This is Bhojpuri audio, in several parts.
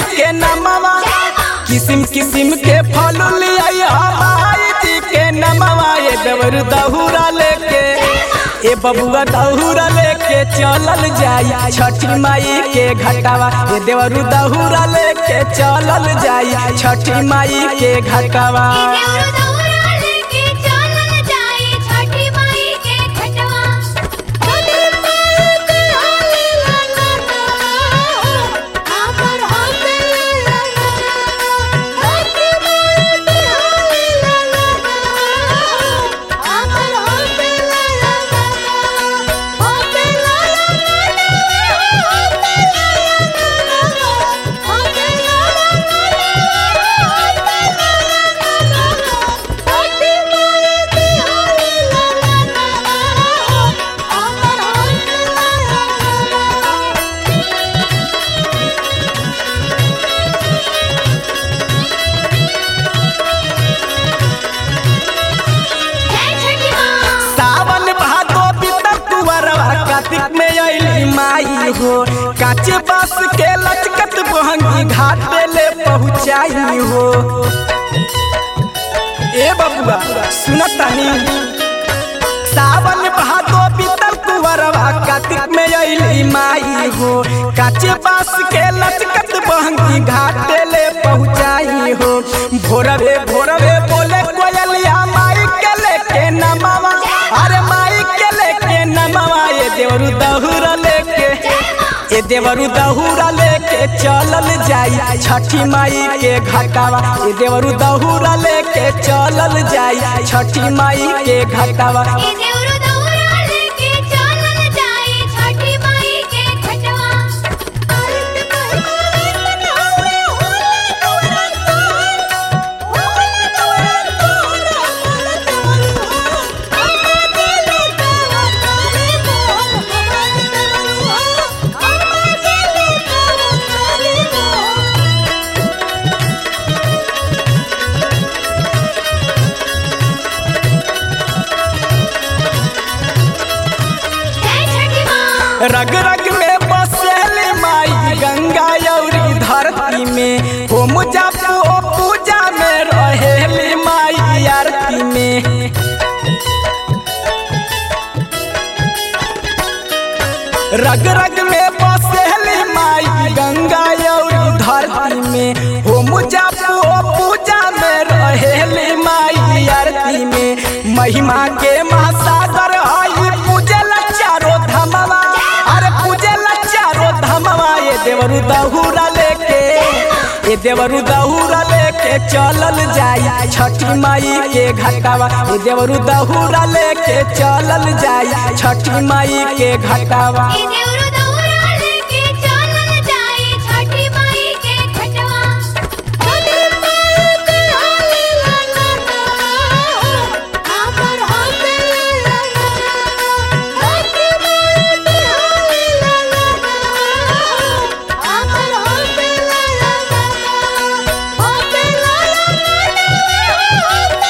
के नमवा किसिम किसिम के फल लिया माई जी के नमवा ये देवर दहुरा लेके ए बबुआ दहुरा लेके चलल जाई छठी माई के घटावा ए देवरु दहुरा लेके चलल जाई छठी माई के घटावा देवरु दौरा लेके चलल जाई छठी माई के घटवा छठी माई के हाली लाला हमर होते लाला छठी माई के हाली लाला हमर होते लाला होते लाला होते लाला होते सावन भादो बीतल कुंवरवा कार्तिक में अइली माई हो काचे बास के लचकत बहंगी घाट ले पहुँचाई हो ए बबुआ सुनतानी सावन भादो बीतल कुंवरवा कार्तिक में अइली माई हो काचे बास के लचकत बहंगी घाट ले पहुँचाई हो भोरवे भोरवे बोले कोयलिया माई के लेके नमावा अरे माई के लेके नमावा ये देवरु दहुरा लेके ए देवरु दहुरा लेके चलल जाई छठी माई के घटावा ए देवरु दहुरा लेके चलल जाई छठी माई के घटावा देवरु दौरा लेके चलल जाई छठी माई के घटवा रग रग में बसेली माई गंगा यौरी धरती में हो मुजफ्फो पूजा में रहेली माई आरती में रग रग में बसेली माई गंगा यौरी धरती में हो मुजफ्फो पूजा में रहेली माई आरती में महिमा के महासागर आई पूजल चारो धमवा अरे पूजल चारो धमवा ये देवरु दहुरा लेके ये देवरु दहुरा लेके चलल जाई छठी माई के घटावा ये देवरु दहुरा लेके चलल जाई छठी माई के घटावा देवरु दौरा लेके चलल जाई छठी माई के घटवा छठी माई के हाली लाला हमर होते लाला छठी माई के हाली लाला हमर होते लाला होते लाला होते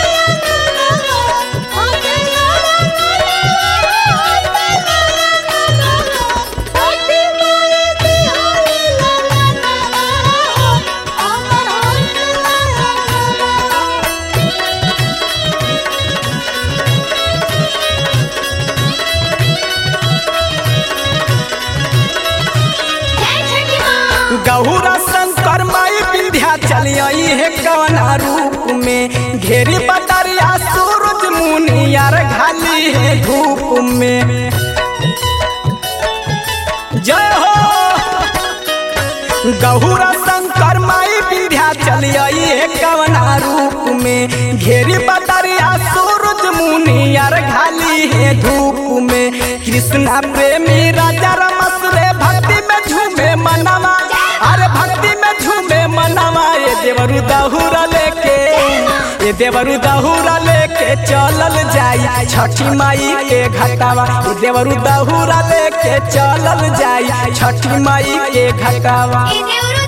लाला होते गहुरा शंकर माई विंध्या चलियाई है कवना रूप में घेरी बदरिया सूरज मुनियार घाली है धूप में जय हो गहुरा शंकर माई विंध्या चलियाई है कवना रूप में घेरी बदरिया सूरज मुनियार घाली है धूप में कृष्णा प्रेमी राजा रमस रे भक्ति में झूमे मनवा अरे भक्ति में झूमे मनवा ये देवरु दहुरा लेके ये देवरु दहुरा लेके चलल जाई छठी माई के घटावा ये देवरु दहुरा लेके चलल जाई छठी माई के घटावा देवरु